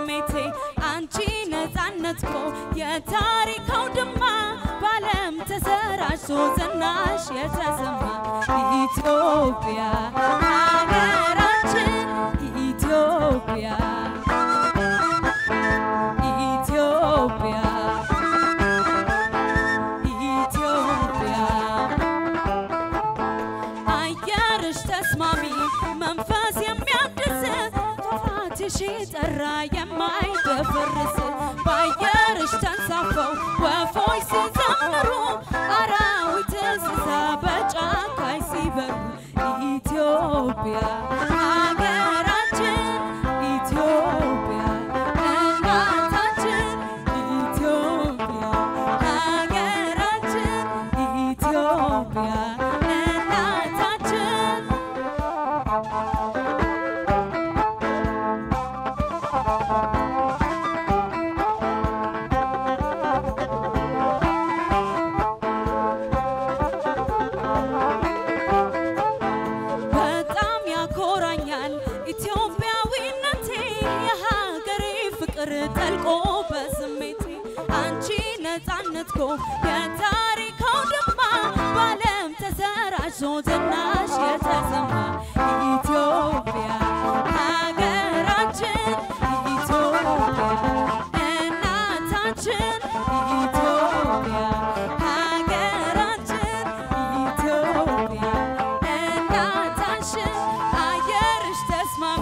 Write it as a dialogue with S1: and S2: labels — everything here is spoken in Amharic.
S1: በስሜቴ አንቺ ነፃነት ኮ የታሪክ አውድማ በዓለም ተሰራጭቶ ዝናሽ የተሰማ ኢትዮጵያ ሀገራችን ኢትዮጵያ ኢትዮጵያ ኢትዮጵያ አየርሽ ተስማሚ መንፈስ የሚያድስ ጧትሽ ጠራ የማይደፈርስ በአየርሽ ተንሳፈው ወፎች ሲዘምሩ አራዊት እንስሳ በጫካይ ሲበሩ ኢትዮጵያ ሀገራችን ኢትዮጵያ እናታችን ኢትዮጵያ ሀገራችን ኢትዮጵያ እናታችን በጣም ያኮራኛል ኢትዮጵያዊነቴ የሀገሬ ፍቅር ጠልቆ በስሜቴ አንቺ ነፃነት ኮ የታሪክ አውድማ በዓለም ተሰራጭቶ ዝናሽ የተሰማ ኢትዮጵያ ሀገራችን ኢትዮጵያ እናታችን ኢትዮጵያ ሀገራችን ኢትዮጵያ እናታችን አየርሽ ተስማሚ